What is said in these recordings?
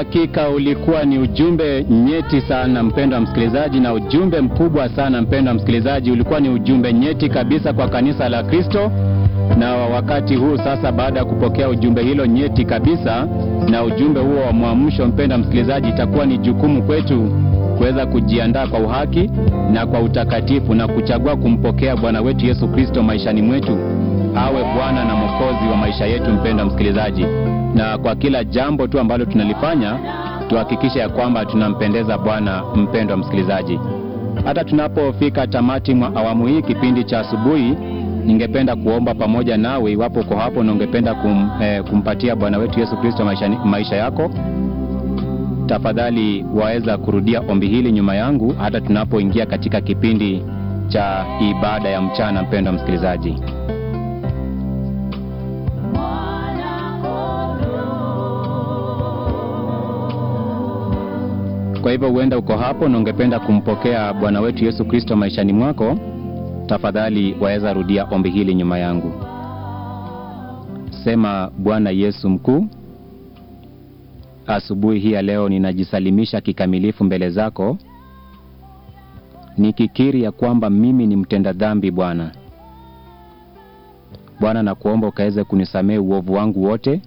Hakika ulikuwa ni ujumbe nyeti sana mpendwa msikilizaji, na ujumbe mkubwa sana mpendwa msikilizaji. Ulikuwa ni ujumbe nyeti kabisa kwa kanisa la Kristo, na wakati huu sasa, baada ya kupokea ujumbe hilo nyeti kabisa na ujumbe huo wa mwamsho, mpendwa msikilizaji, itakuwa ni jukumu kwetu kuweza kujiandaa kwa uhaki na kwa utakatifu na kuchagua kumpokea Bwana wetu Yesu Kristo maishani mwetu awe Bwana na Mwokozi wa maisha yetu, mpendwa msikilizaji. Na kwa kila jambo tu ambalo tunalifanya tuhakikishe ya kwamba tunampendeza Bwana, mpendwa msikilizaji. Hata tunapofika tamati mwa awamu hii kipindi cha asubuhi, ningependa kuomba pamoja nawe, iwapo uko hapo na ungependa kum, eh, kumpatia Bwana wetu Yesu Kristo maisha, maisha yako tafadhali waweza kurudia ombi hili nyuma yangu hata tunapoingia katika kipindi cha ibada ya mchana, mpendwa msikilizaji. Kwa hivyo huenda uko hapo na ungependa kumpokea Bwana wetu Yesu Kristo maishani mwako, tafadhali waweza rudia ombi hili nyuma yangu. Sema: Bwana Yesu mkuu, asubuhi hii ya leo ninajisalimisha kikamilifu mbele zako, nikikiri ya kwamba mimi ni mtenda dhambi. Bwana Bwana, nakuomba ukaweze kunisamehe uovu wangu wote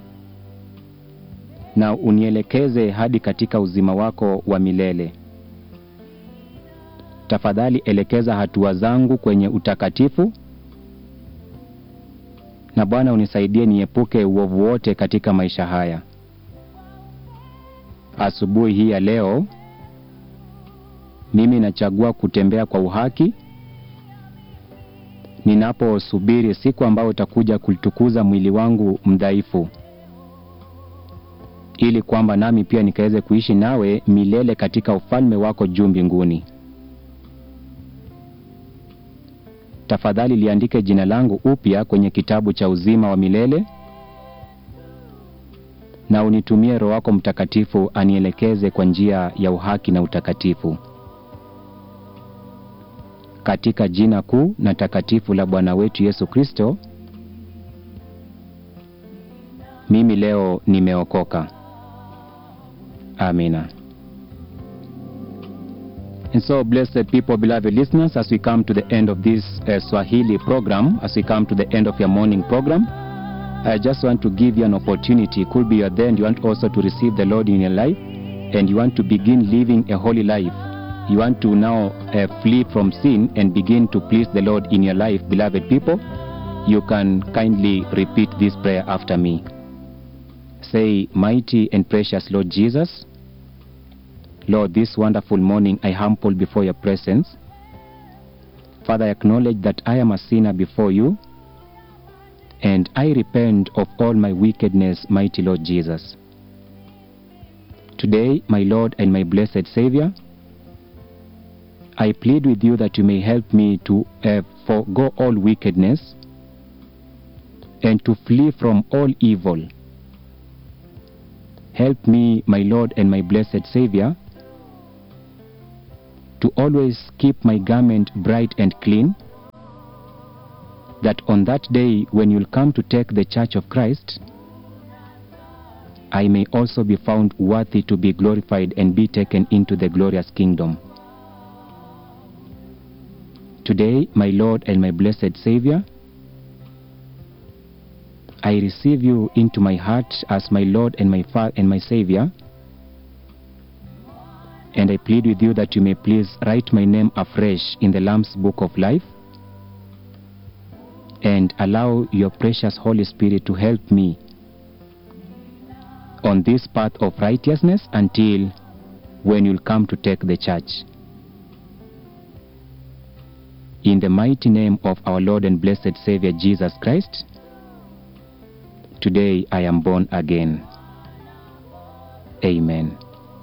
na unielekeze hadi katika uzima wako wa milele. Tafadhali elekeza hatua zangu kwenye utakatifu, na Bwana unisaidie niepuke uovu wote katika maisha haya. Asubuhi hii ya leo mimi nachagua kutembea kwa uhaki, ninaposubiri siku ambayo utakuja kulitukuza mwili wangu mdhaifu ili kwamba nami pia nikaweze kuishi nawe milele katika ufalme wako juu mbinguni. Tafadhali liandike jina langu upya kwenye kitabu cha uzima wa milele, na unitumie Roho wako Mtakatifu anielekeze kwa njia ya uhaki na utakatifu, katika jina kuu na takatifu la Bwana wetu Yesu Kristo. Mimi leo nimeokoka. Amina. And so, blessed people, beloved listeners, as we come to the end of this uh, Swahili program, as we come to the end of your morning program, I just want to give you an opportunity. Could be you're there and you want also to receive the Lord in your life, and you want to begin living a holy life. You want to now uh, flee from sin and begin to please the Lord in your life, beloved people. You can kindly repeat this prayer after me. Say, Mighty and precious Lord Jesus, Lord, this wonderful morning I humble before your presence. Father, I acknowledge that I am a sinner before you, and I repent of all my wickedness, mighty Lord Jesus. Today, my Lord and my blessed Savior, I plead with you that you may help me to uh, forego all wickedness and to flee from all evil. Help me, my Lord and my blessed Savior, to always keep my garment bright and clean, that on that day when you'll come to take the church of Christ, I may also be found worthy to be glorified and be taken into the glorious kingdom. Today, my Lord and my blessed Savior, I receive you into my heart as my Lord and my Father and my Savior. And I plead with you that you may please write my name afresh in the Lamb's Book of Life and allow your precious Holy Spirit to help me on this path of righteousness until when you'll come to take the church. In the mighty name of our Lord and blessed Savior Jesus Christ, today I am born again. Amen.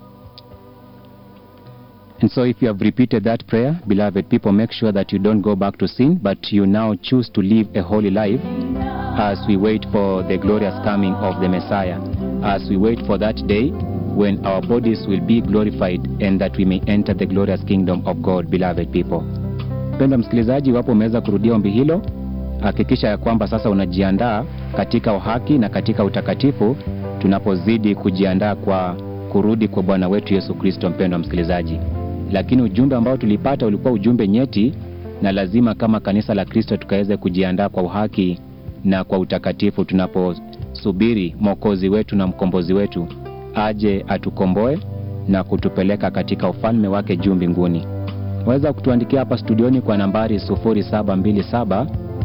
And so, if you have repeated that prayer, beloved people, make sure that you don't go back to sin, but you now choose to live a holy life as we wait for the glorious coming of the Messiah, as we wait for that day when our bodies will be glorified and that we may enter the glorious kingdom of God, beloved people. Mpendwa msikilizaji, iwapo umeweza kurudia ombi hilo, hakikisha ya kwamba sasa unajiandaa katika uhaki na katika utakatifu tunapozidi kujiandaa kwa kurudi kwa Bwana wetu Yesu Kristo. Mpendwa msikilizaji, lakini ujumbe ambao tulipata ulikuwa ujumbe nyeti, na lazima kama kanisa la Kristo tukaweze kujiandaa kwa uhaki na kwa utakatifu tunaposubiri Mwokozi wetu na mkombozi wetu aje atukomboe na kutupeleka katika ufalme wake juu mbinguni. Waweza kutuandikia hapa studioni kwa nambari 0727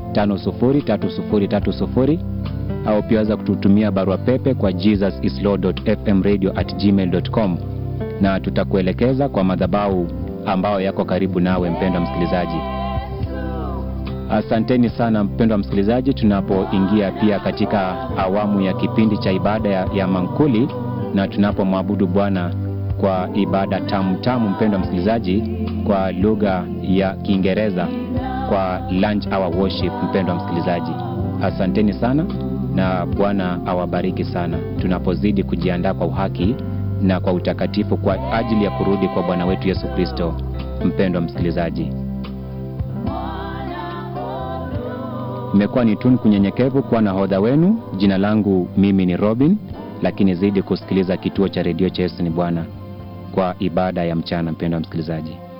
503030 au pia waweza kututumia barua pepe kwa jesusislord.fmradio@gmail.com na tutakuelekeza kwa madhabahu ambayo yako karibu nawe, mpendwa msikilizaji. Asanteni sana mpendwa msikilizaji, tunapoingia pia katika awamu ya kipindi cha ibada ya, ya mankuli na tunapomwabudu Bwana kwa ibada tamu tamu, mpendwa msikilizaji, kwa lugha ya Kiingereza kwa lunch hour worship. Mpendwa msikilizaji, asanteni sana na Bwana awabariki sana tunapozidi kujiandaa kwa uhaki na kwa utakatifu kwa ajili ya kurudi kwa Bwana wetu Yesu Kristo. Mpendwa msikilizaji, imekuwa ni tunu kunyenyekevu kuwa nahodha wenu. Jina langu mimi ni Robin, lakini zidi kusikiliza kituo cha redio cha Yesu ni Bwana kwa ibada ya mchana. Mpendwa msikilizaji